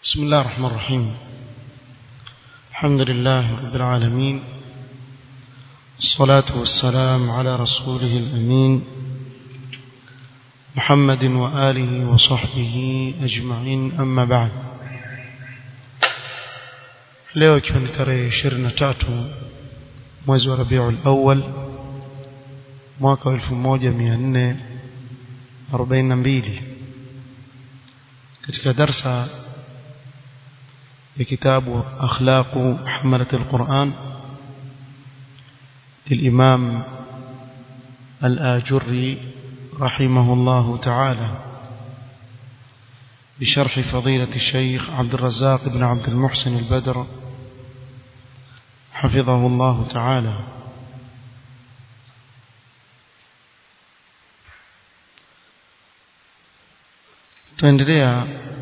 بسم الله الرحمن الرحيم الحمد لله رب العالمين الصلاة والسلام على رسوله الأمين محمد وآله وصحبه أجمعين أما بعد leo ikiwa ni tarehe 23 mwezi wa Rabiul Awwal mwaka 1442 katika darsa ya kitabu akhlaqu hamalat alquran للإمام الآجري رحمه الله تعالى بشرح فضيلة الشيخ عبد الرزاق بن عبد المحسن البدر حفظه الله تعالى تندريا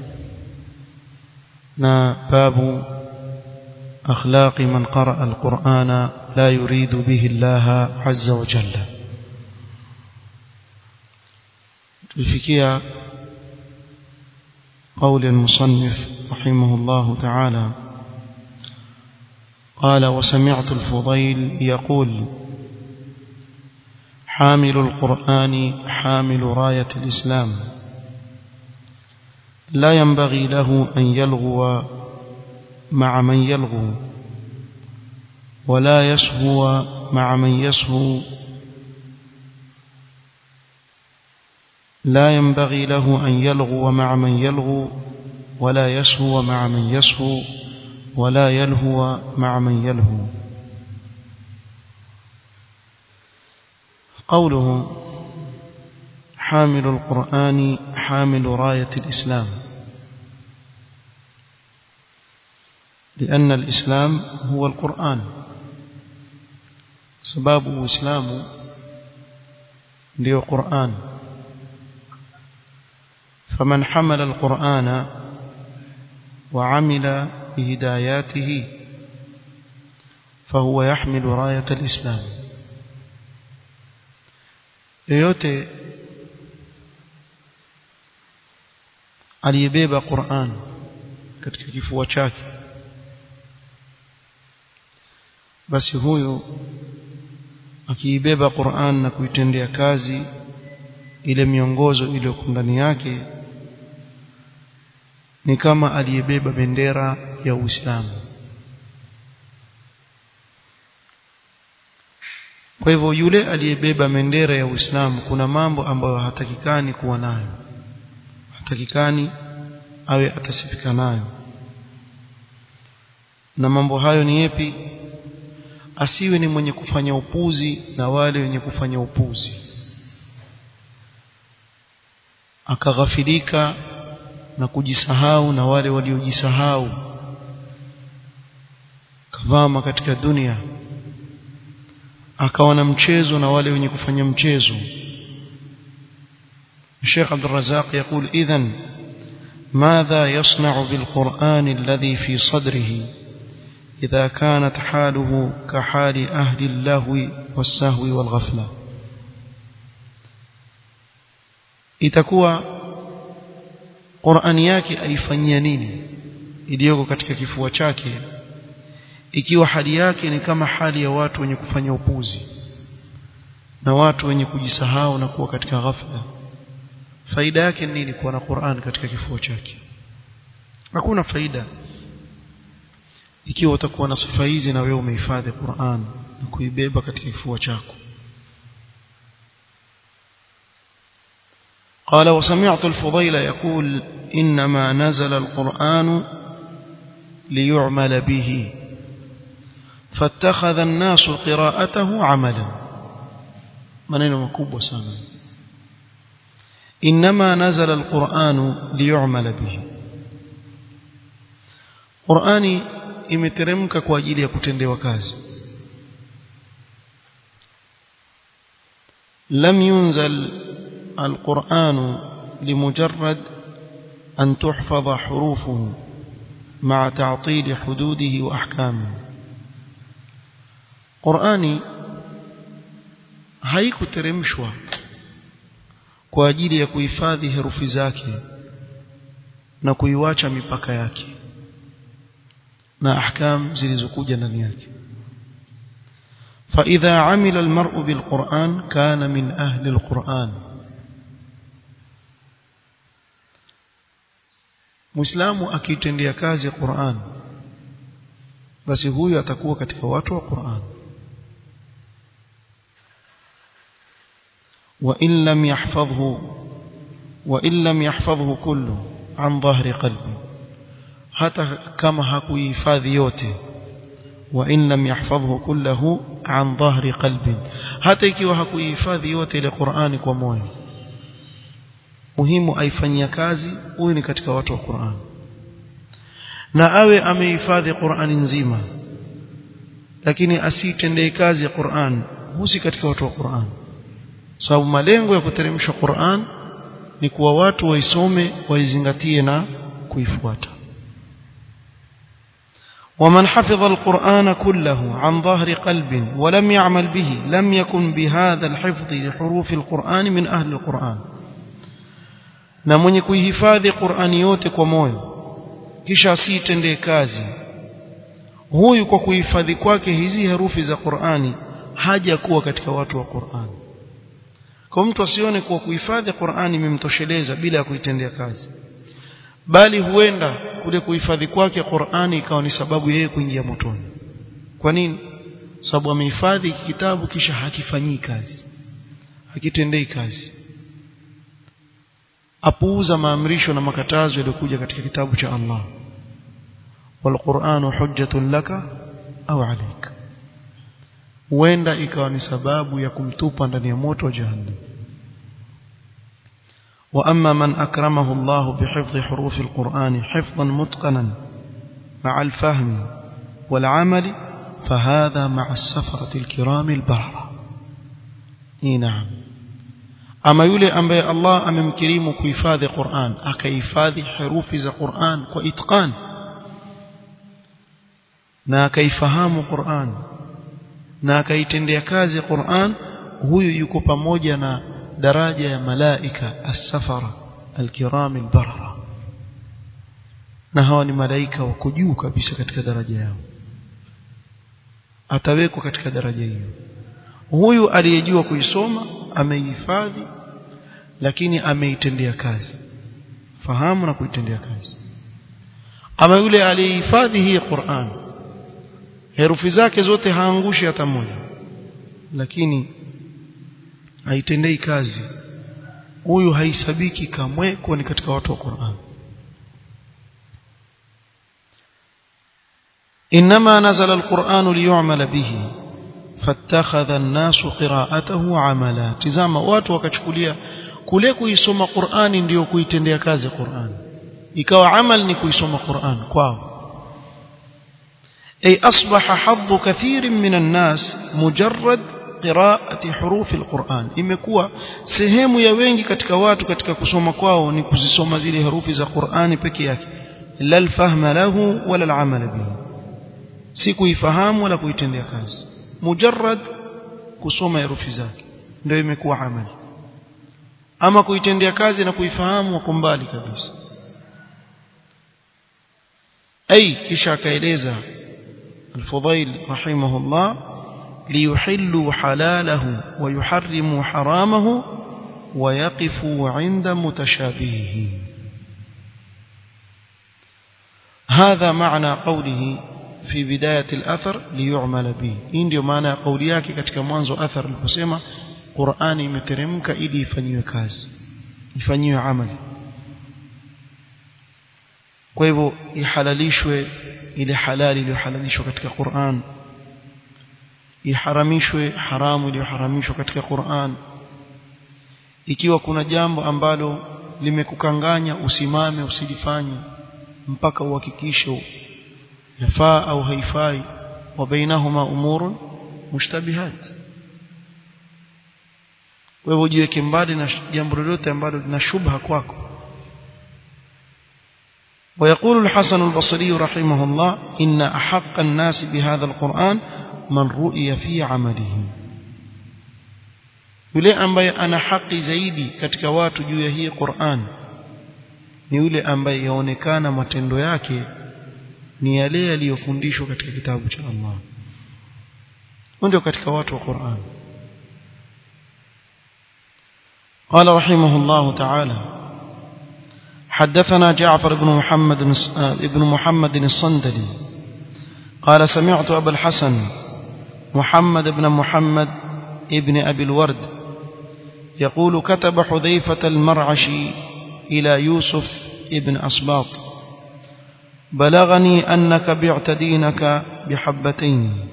نا باب أخلاق من قرأ القرآن لا يريد به الله عز وجل تلفكيا قول المصنف رحمه الله تعالى قال وسمعت الفضيل يقول حامل القرآن حامل راية الإسلام لا ينبغي له أن يلغو مع من يلغو ولا يسهو مع من يسهو لا ينبغي له أن يلغو مع من يلغو ولا يسهو مع من يسهو ولا يلهو مع من يلهو قوله حامل القرآن حامل راية الإسلام لأن الإسلام هو القرآن سباب إسلام ndio Qur'an فمن حمل القرآن وعمل بهداياته فهو يحمل راية الإسلام yoyote aliyebeba Qur'an katika kifua chake basi huyu akiibeba Qur'an na kuitendea kazi ile miongozo iliyo ndani yake ni kama aliyebeba bendera ya Uislamu kwa hivyo yule aliyebeba bendera ya Uislamu kuna mambo ambayo hatakikani kuwa nayo hatakikani awe atasifika nayo na mambo hayo ni yepi asiwe ni mwenye kufanya upuzi na wale wenye kufanya upuzi akaghafilika na kujisahau na wale waliojisahau kavama katika dunia akawa na mchezo na wale wenye kufanya mchezo الشيخ عبد الرزاق يقول إذن ماذا يصنع بالقرآن الذي في صدره إذا كانت حاله كحال أهل اللهو والسهو والغفلة itakuwa Qur'ani yake aifanyia nini iliyoko katika kifua chake ikiwa hali yake ni kama hali ya watu wenye kufanya upuzi na watu wenye kujisahau na kuwa katika ghafla faida yake ni nini kuwa na Qur'an katika kifua chake hakuna faida ikiwa utakuwa na sifa hizi na wewe umehifadhi Qur'an na kuibeba katika kifua chako قال وسمعت الفضيل يقول إنما نزل القرآن ليعمل به فاتخذ الناس قراءته عملا maneno makubwa sana inma nazala alquran liyu'mala bihi Qur'ani imeteremka kwa ajili ya kutendewa kazi lam yunzal alquran limujarrad an tuhfaza hurufuhu مع تعطيل حدوده واحكامه Qur'ani haikuteremshwa kwa ajili ya kuhifadhi herufi zake na kuiwacha mipaka yake na ahkam zilizokuja ndani yake فإذا عمل المرء بالقرآن كان من أهل القرآن Muislamu akitendea kazi Qur'an basi huyu atakuwa katika watu wa Qur'an wa in lam yahfazhu wa in lam yahfazhu kullu an dhahri qalbi hata kama hakuhifadhi yote wa in lam yahfazhu kullahu an dhahri qalbi hata ikiwa hakuhifadhi yote ile Qur'ani kwa moyo muhimu aifanyia kazi huyu ni katika watu wa Qur'an na awe amehifadhi Qur'ani nzima lakini asitendee kazi ya Qur'an husi katika watu wa Qur'an sababu malengo ya kuteremsha Qur'an ni kuwa watu waisome waizingatie na kuifuata ومن حفظ القرآن كله عن ظهر قلب ولم يعمل به لم يكن بهذا الحفظ لحروف القرآن من أهل القرآن na mwenye kuihifadhi Qur'ani yote kwa moyo kisha asitendee kazi huyu kwa kuhifadhi kwake hizi herufi za Qur'ani haja kuwa katika watu wa Qur'ani kwa mtu asione kuwa kuhifadhi Qur'ani imemtosheleza bila ya kuitendea kazi bali huenda kule kuhifadhi kwake Qur'ani ikawa ni sababu yeye kuingia motoni kwa nini sababu amehifadhi kitabu kisha hakifanyii kazi hakitendei kazi apuuza maamrisho na makatazo yaliyokuja katika kitabu cha Allah walquranu hujjatun laka au alayka huenda ikawa ni sababu ya kumtupa ndani ya moto wa jahannam واما من اكرمه الله بحفظ حروف القران حفظا متقنا مع الفهم والعمل فهذا مع السفره الكرام البرره اي نعم ama yule ambaye Allah amemkirimu kuhifadhi Qur'an akahifadhi herufi za Qur'an kwa itqan na akaifahamu Qur'an na akaitendea kazi Qur'an huyu yuko pamoja na daraja ya malaika as-safara al-kiram al-barara na hawa ni malaika wako juu kabisa katika daraja yao atawekwa katika daraja hiyo huyu aliyejua kuisoma ameihifadhi lakini ameitendea kazi fahamu na kuitendea kazi ama yule aliyehifadhi hii Qur'an herufi zake zote haangushi hata moja lakini haitendei kazi huyu haisabiki kamwe kuwa ni katika watu wa Qur'an إنما نزل القرآن ليعمل به فاتخذ الناس قراءته عملا تزama watu wakachukulia kule kuisoma Qur'ani ndio kuitendea kazi Qur'an ikawa amal ni kuisoma Qur'an kwao ay asbaha haddu kathirin minan nas mujarrad qiraati hurufi alquran imekuwa sehemu ya wengi katika watu katika kusoma kwao ni kuzisoma zile herufi za Qur'ani peke yake la alfahma lahu wala alamal bihi si kuifahamu wala kuitendea kazi mujarrad kusoma herufi zake ndio imekuwa amali ama kuitendea kazi na kuifahamu wako mbali kabisa ay kisha akaeleza الفضيل رحمه الله ليحلوا حلاله ويحرموا حرامه ويقفوا عند متشابهه هذا معنى قوله في بداية الأثر ليعمل به hii ndio maana ya kauli yake katika mwanzo athar aliposema Qur'ani imeteremka ili ifanyiwe kazi ifanyiwe amali kwa hivyo ihalalishwe ile halali iliyohalalishwa katika Qur'an iharamishwe haramu iliyoharamishwa katika Qur'an ikiwa kuna jambo ambalo limekukanganya usimame usilifanye mpaka uhakikishe yafaa au haifai wa bainahuma umurun mushtabihat wewe jiweke mbali na jambo lolote ambalo lina shubha kwako ويقول الحسن البصري رحمه الله إن أحق الناس بهذا القرآن من رؤي في عمله yule ambaye ana haki zaidi katika watu juu ya hii Qur'an ni yule ambaye yaonekana matendo yake ni yale yaliyofundishwa katika kitabu cha Allah ndio katika watu wa Qur'an قال رحمه الله تعالى حدثنا جعفر بن محمد بن محمد الصندلي قال سمعت أبا الحسن محمد بن محمد ابن أبي الورد يقول كتب حذيفة المرعشي إلى يوسف ابن أصباط بلغني أنك بعت دينك بحبتين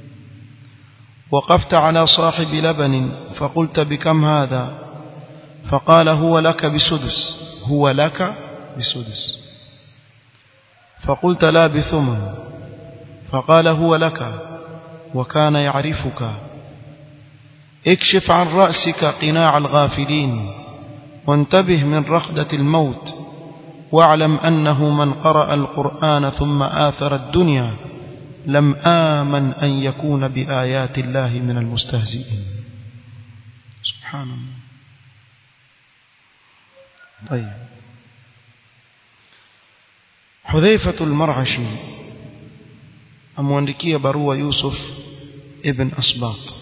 وقفت على صاحب لبن فقلت بكم هذا فقال هو لك بسدس هو لك بسدس فقلت لا بثمن فقال هو لك وكان يعرفك اكشف عن رأسك قناع الغافلين وانتبه من رخدة الموت واعلم أنه من قرأ القرآن ثم آثر الدنيا لم آمن أن يكون بآيات الله من المستهزئين سبحان الله طيب حذيفة المرعشي أمواندكية بروا يوسف ابن أسباط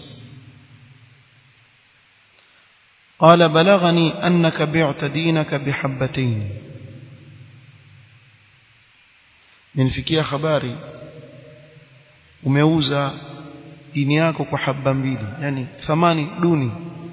قال بلغني أنك بعت دينك بحبتين ninifikia habari umeuza dini yako kwa haba mbili yani thamani duni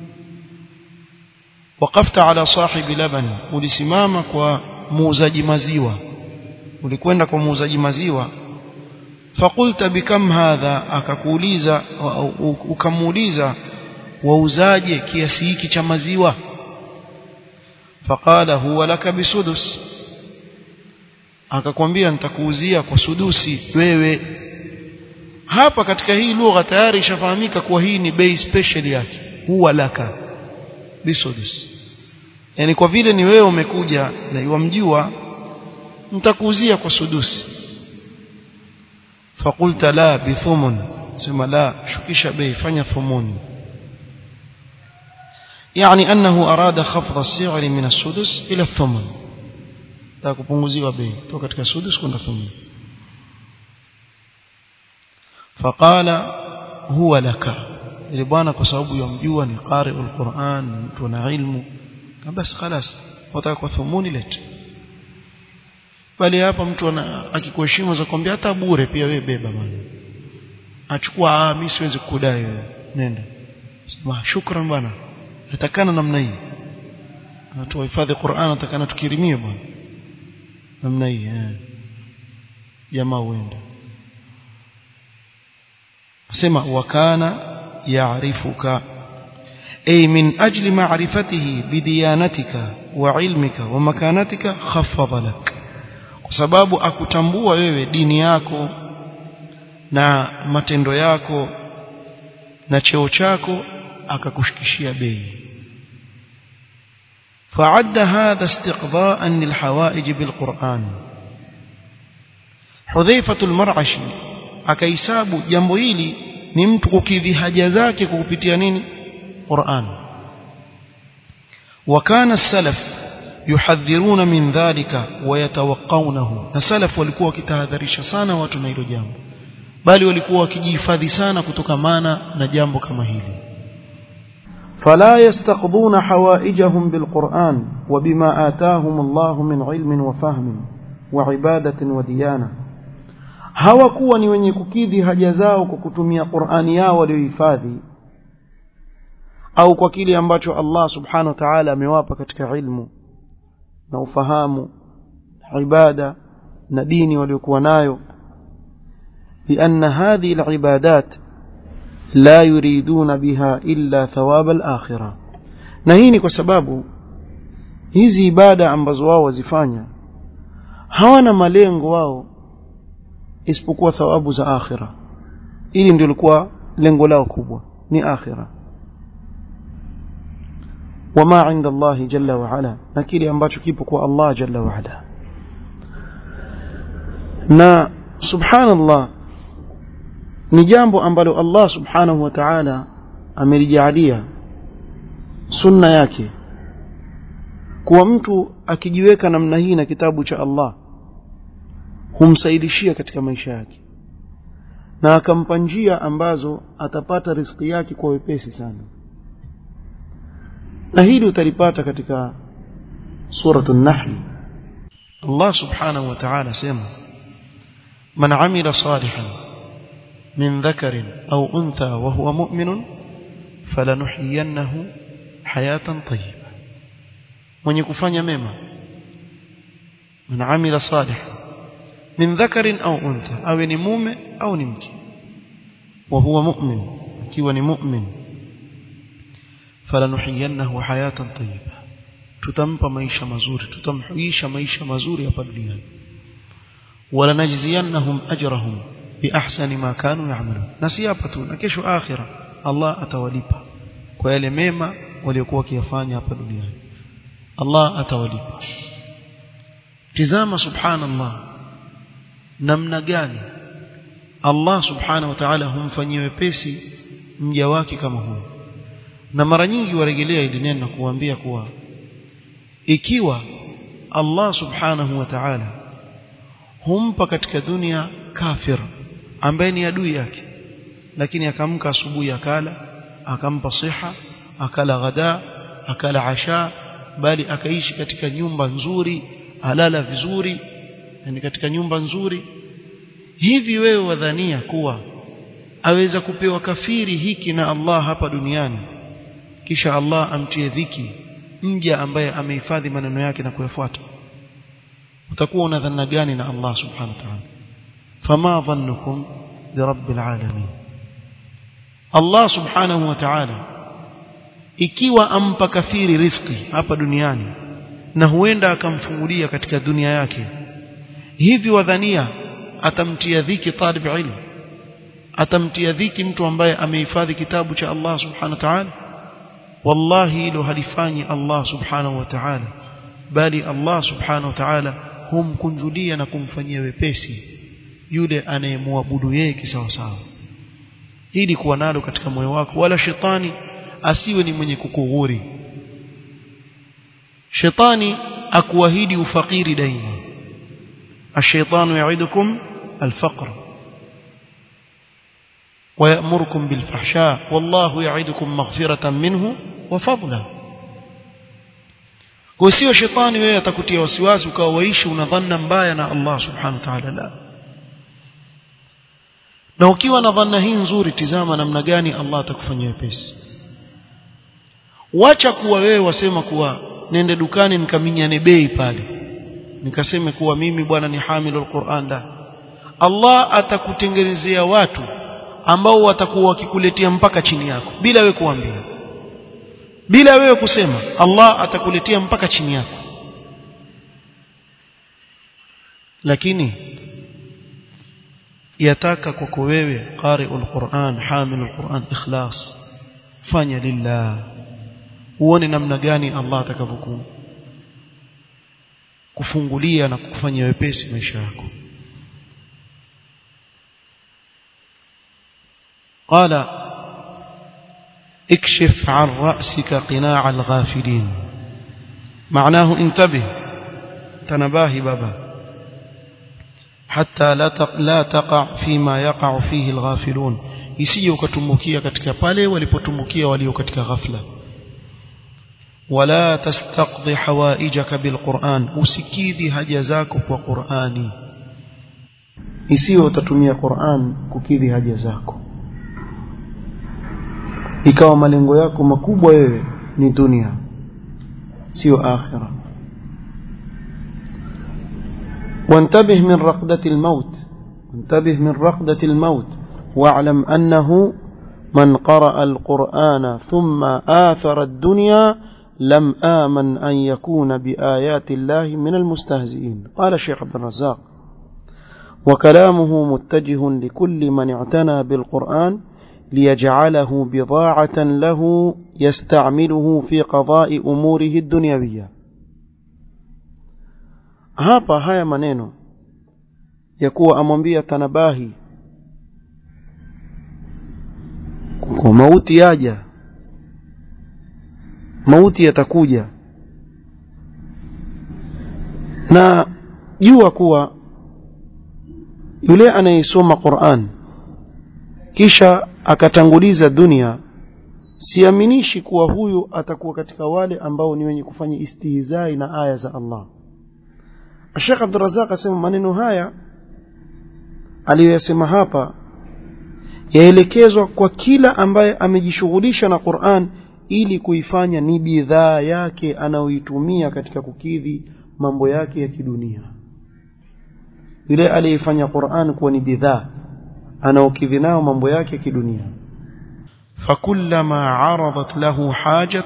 waqafta ala sahibi labani ulisimama kwa muuzaji maziwa ulikwenda kwa muuzaji maziwa fakulta bikam hadha akakuuliza ukamuuliza wauzaje kiasi hiki cha maziwa faqala huwa laka bisudus akakwambia nitakuuzia kwa sudusi wewe hapa katika hii lugha tayari ishafahamika kuwa hii ni bei special yake huwa laka bisudus yani kwa vile ni wewe umekuja na yamjua nitakuuzia kwa sudusi fakulta la bithumun sema la shukisha bei fanya thumuni يعني أنه أراد خفض السعر من السدس إلى الثمن تكبونغزيوا bei kutoka katika sudus kwenda thumun فقال هو لك ile bwana kwa sababu yamjua ni qari'ul Qur'an mtu na ilmu basi خلاص wataka kwa thumuni lete bali hapa mtu akikuheshimu za kwambia hata bure pia wewe beba bwana achukua ah mimi siwezi kukudai wewe nenda sema shukran bwana natakana namna hii watu wahifadhi Qur'an natakana tukirimie bwana namna hii eh jamaa uende asema wakana yaarifuka ay min ajli ma'rifatihi bidiyanatika wa ilmika wa makanatika khaffadha lak kwa sababu akutambua wewe dini yako na matendo yako na cheo chako akakushikishia bei فعد هذا استقضاء للحوائج بالقرآن حذيفة المرعشي akaisabu jambo hili ni mtu kukidhi haja zake kwa kupitia nini Qur'an wakana salaf yuhadhiruna min dhalika wayatawaqqawnahu na salaf walikuwa wakitahadharisha sana watu na hilo jambo bali walikuwa wakijihifadhi sana kutokamana na jambo kama hili فلا يستقضون حوائجهم بالقرآن وبما آتاهم الله من علم وفهم وعبادة وديانة hawakuwa ni wenye kukidhi haja zao kwa kutumia Qur'ani yao waliohifadhi au kwa kile ambacho Allah subhanahu wa ta'ala amewapa katika ilmu na ufahamu ibada na dini waliokuwa nayo لأن هذه العبادات لا يريدون بها إلا ثواب الآخرة na hii ni kwa sababu hizi ibada ambazo wao wazifanya hawana malengo wao isipokuwa thawabu za akhira ili ndio lilikuwa lengo lao kubwa ni akhira wama inda Allah jalla wa ala na kile ambacho kipo kwa Allah jalla wa ala na subhanallah ni jambo ambalo Allah subhanahu wa ta'ala amelijalia sunna yake kuwa mtu akijiweka namna hii na kitabu cha Allah humsaidishia katika maisha yake na akampa njia ambazo atapata riziki yake kwa wepesi sana na hili utalipata katika suratu an-nahl Allah subhanahu wa ta'ala sema man amila salihan min dhakarin au untha wa huwa mu'minun falanuhyiyannahu hayatan tayyiba mwenye kufanya mema man amila salihan min dhakarin au untha awe ni mume au ni mke wa huwa mu'min akiwa ni mu'min falanuhyiyannahu hayatan tayyiba tutampa maisha mazuri tutamhuisha maisha mazuri hapa duniani wala najziyannahum ajrahum bi ahsani ma kanu ya'malun na si hapa tu na kesho akhira Allah atawalipa kwa yale mema waliokuwa wakiyafanya hapa duniani Allah atawalipa tizama subhanallah namna gani Allah subhanahu wa ta'ala humfanyia wepesi mja wake kama huyo na mara nyingi warejelea ili neno na kuambia kuwa ikiwa Allah subhanahu wa ta'ala humpa katika dunia kafir ambaye ni adui yake lakini akamka asubuhi akala akampa siha akala ghada akala asha bali akaishi katika nyumba nzuri alala vizuri yani katika nyumba nzuri hivi wewe wadhania kuwa aweza kupewa kafiri hiki na Allah hapa duniani kisha Allah amtie dhiki mja ambaye amehifadhi maneno yake na kuyafuata utakuwa una dhanna gani na Allah subhanahu wa ta'ala fama dhannukum bi rabbil alamin Allah subhanahu wa ta'ala ikiwa ampa kafiri riziki hapa duniani na huenda akamfungulia katika dunia yake hivi wadhania atamtia dhiki talib ilmu atamtia dhiki mtu ambaye amehifadhi kitabu cha Allah subhanahu wa ta'ala wallahi hilo halifanyi Allah subhanahu wa ta'ala bali Allah subhanahu wa ta'ala humkunjulia na kumfanyia wepesi yule anayemwabudu yeye kisawasawa ili kuwa nalo katika moyo wako wala shetani asiwe ni mwenye kukughuri shetani akuahidi ufakiri daima الشيطان يعدكم الفقر ويأمركم بالفحشاء والله يعدكم مغفرة منه وفضلا وسيو شيطاني wewe atakutia wasiwasi ukawa waishi unadhanna mbaya na Allah subhanahu wa ta'ala la na ukiwa na dhanna hii nzuri tizama namna gani Allah atakufanyia wepesi wacha kuwa wewe wasema kuwa nende dukani nikaminyane bei pale nikaseme kuwa mimi bwana ni hamilul Qur'an da Allah atakutengenezea watu ambao watakuwa wakikuletea mpaka chini yako bila wewe kuambia bila wewe kusema Allah atakuletea mpaka chini yako lakini yataka kwako wewe qari'ul Qur'an hamilul Qur'an ikhlas fanya lillah uone namna gani Allah atakavyokuwa kufungulia na kukufanyia wepesi maisha yako قال اكشف عن رأسك قناع الغافلين معناه انتبه تنباهي بابا حتى لا لا تقع فيما يقع فيه الغافلون isije ukatumbukia katika pale walipotumbukia walio katika ghafla ولا تستقضي حوائجك بالقرآن usikidhi haja zako kwa Qur'ani isiwe utatumia Qur'an kukidhi haja zako ikawa malengo yako makubwa wewe ni dunia sio akhira وانتبه من رقدة الموت انتبه من رقدة الموت واعلم أنه من قرأ القرآن ثم آثر الدنيا لم آمن أن يكون بآيات الله من المستهزئين قال الشيخ عبد الرزاق وكلامه متجه لكل من اعتنى بالقرآن ليجعله بضاعة له يستعمله في قضاء أموره الدنيوية hapa haya maneno ya kuwa amwambia tanabahi kwa mauti yaja mauti yatakuja na jua kuwa yule anayesoma Qur'an kisha akatanguliza dunia siaminishi kuwa huyu atakuwa katika wale ambao ni wenye kufanya istihzai na aya za Allah Sheikh Abdul Razzaq asema maneno haya aliyoyasema hapa yaelekezwa kwa kila ambaye amejishughulisha na Qur'an ili kuifanya ni bidhaa yake anayoitumia katika kukidhi mambo yake ya kidunia yule aliyefanya Qur'an kuwa ni bidhaa anaokidhi nao mambo yake ya kidunia فكلما عرضت له حاجة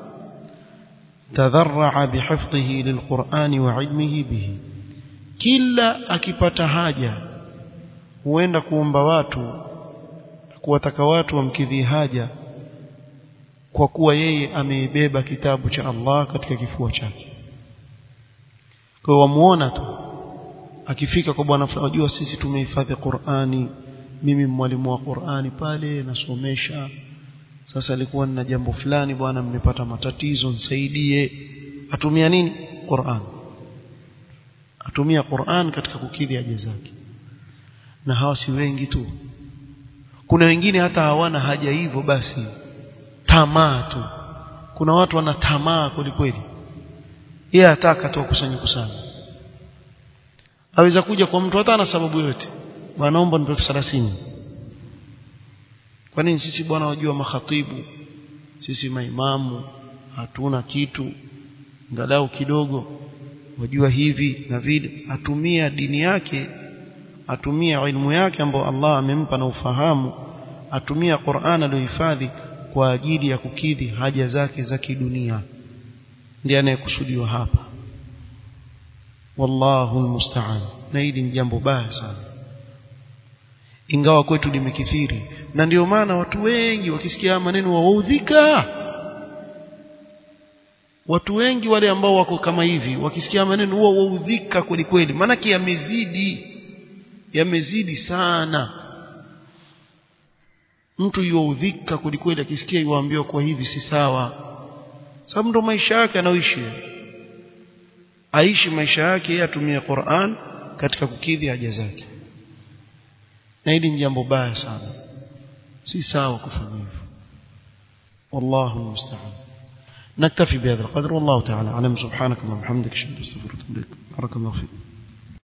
تذرع بحفظه للقرآن وعلمه به كلا akipata haja huenda kuomba watu kuwataka watu wamkidhi haja kwa kuwa yeye ameibeba kitabu cha Allah katika kifua chake kwa hiyo wamuona tu akifika kwa bwana unajua sisi tumehifadhi Qur'ani mimi mwalimu wa Qur'ani pale nasomesha sasa alikuwa na jambo fulani bwana mmepata matatizo nisaidie atumia nini Qur'an atumia Qur'an katika kukidhi haja zake na hawa si wengi tu kuna wengine hata hawana haja hivyo basi tamaa tu kuna watu wana tamaa kweli yeye ataka tu akusanye kusanya aweza kuja kwa mtu hata ana sababu yote bwana naomba nipe 30 kwa nini sisi bwana wajua makhatibu sisi maimamu hatuna kitu ngalau kidogo wajua hivi na vile atumia dini yake atumia ilmu yake ambayo Allah amempa na ufahamu atumia Qur'an aliyohifadhi kwa ajili ya kukidhi haja zake za kidunia ndiye anayekusudiwa hapa wallahu almusta'an na hili ni jambo baya sana ingawa kwetu limekithiri na ndio maana watu wengi wakisikia maneno waudhika watu wengi wale ambao wako kama hivi wakisikia maneno huwa waudhika kweli kweli maana yamezidi yamezidi sana mtu yuudhika kweli kweli akisikia yuambiwa kwa hivi si sawa sababu ndo maisha yake anaoishi aishi maisha yake yeye atumie Qur'an katika kukidhi haja zake na hili ni jambo baya sana si sawa kufanya hivyo wallahu musta'an نكتفي بهذا القدر والله تعالى اعلم سبحانك اللهم وبحمدك اشهد ان لا اله الا انت استغفرك واتوب اليك بارك الله فيك